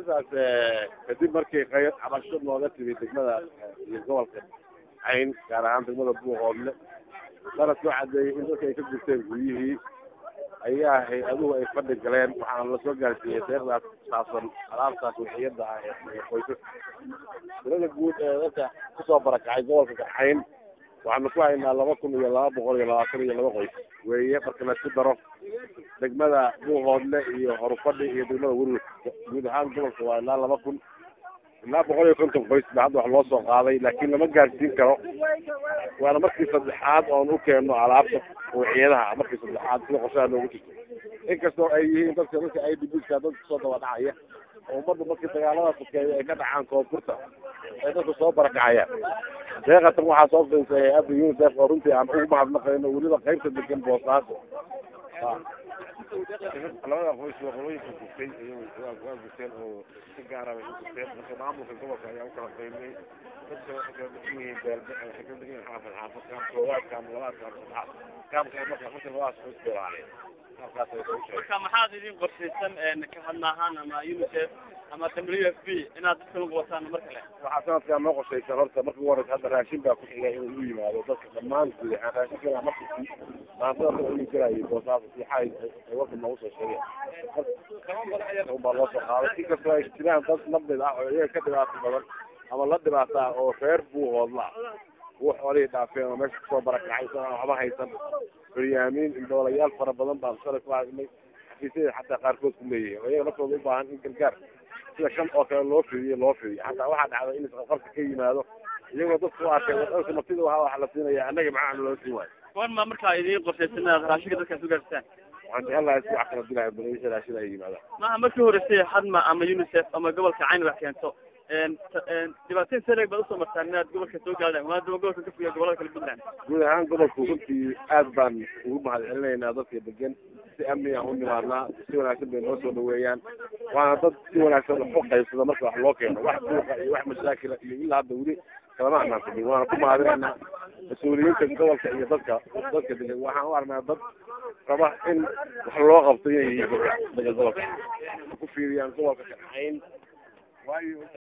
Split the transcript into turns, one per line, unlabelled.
arrintaas kadib markii qayr cabasho looga timi degmada iyo gobolka cayn gaar ahaan degmada buuqoodle dana soo cadeeyey in dadka ay ka gurteen guryihii ayaa hay-aduhu ay fadhi galeen waxaana lasoo gaarsiiyey deeqdaas saabsan alaabtaas wixiyada ah ee qoysas tirada guud ee dadka kusoo barakacay gobolka kaxayn waxaanu ku haynaa laba kun iyo laba boqol iyo labaatan iyo laba qoys weeye marka laisku daro degmada buuhoodle iyo horufadhi iyo degmada werwer guud ahaan gobolka waa ilaa laba kun ilaa boqol iyo konton qoys ba hadda wax loo soo qaaday laakiin lama gaarsiin karo waana markii saddexaad oon u keenno alaabta wixiyadaha markii saddexaad sida qorshaha noogu jirto inkastoo ay yihiin dadka dadka i d bska dadka kusoo daba dhacaya oo ummadda markii dagaalada sokeeya ay ka dhacaan koonfurta ay dadka soo barakacayaan deeqatan waxaa soo finsay hay-adda unicef oo runtii aan ugu mahadnaqayno weliba qaybta degan boosaaso labada qoys waa qolooyinka gurtay waa gurteen oo si gaara bay u gurteen marka maamulka gobolka ayaa ukala qaybiyey dadka waxay kala degan yihiin beelbe waxay kala degan yihiin xaafad xaafad kaam koowaad kaam labaad kaam saddexaad kaamka marka marka labadaas qoys bay lahaayeen halkaas ay soo sheegay
marka maxaad idin qorshaysan ka hadla ahaan ama unicef ama w f b inaad dadka lagu wataan mar kale
waxaa sanadkaa noo qorshaysan horta marka ugu horeysa hadda raashin baa ku xiga inuu u yimaado dadka dhammaan guud ahaan raashinkana markii maantada ka uli jirayay boosaas sixa ay warka noogu soo sheegeen baa loo soo qaaday inkastoo ay jiraan dad lamid ah oo iyaga ka dhibaato badan ama la dhibaata ah oo reer buuhoodla kuwa xoolihii dhaafeen oo meesha kusoo barakacay isagoo aan waxba haysan baryaamiin indhoolayaal fara badan baan shalay ku aragnay xafiisyada xataa qaarkood ku leeyihiin oo iyaga laftooda u baahan in gargaar sida kan oo kale loo fidiyo loo fidiyo xataa waxaa dhacday in isqarqarka ka yimaado iyagoo dadku u arkay wadalka martida wahaa waxa la siinaya annaga maxaa loo siin waayo
kuwan ma markaa idiin qorshaysan inaad raashinka dadkaas ugaarsitaan
waxaan jecel lahay si wax kala dilahay balaisha raashida ay yimaadaan
maaha markii horeysay hadma ama unicef ama gobolka cayn wax keento dhibaatooyin sareeg baad usoo martaan inaad gobolka soo gaadaan maadaama gobolka ka fogeya gobolada kala puntland
guud ahaan gobolku runtii aad baan ugu mahad celinaynaa dadka degan si amni aan u nimaadnaa si wanaagsan bay noo soo dhaweeyaan waana dad si wanaagsan wax u qaybsada marka wax loo keeno wax buuqa iyo wax mashaakila iyo ilaa hadda weli kalama anaan fadhin waana ku mahadinaynaa mas-uuliyiinta gobolka iyo dadka dadka degan waxaan u arnaa dad raba in wax loo qabto inay yihiin dadka degan gobolka ku fiiriyaan gobolka kaxayn waayo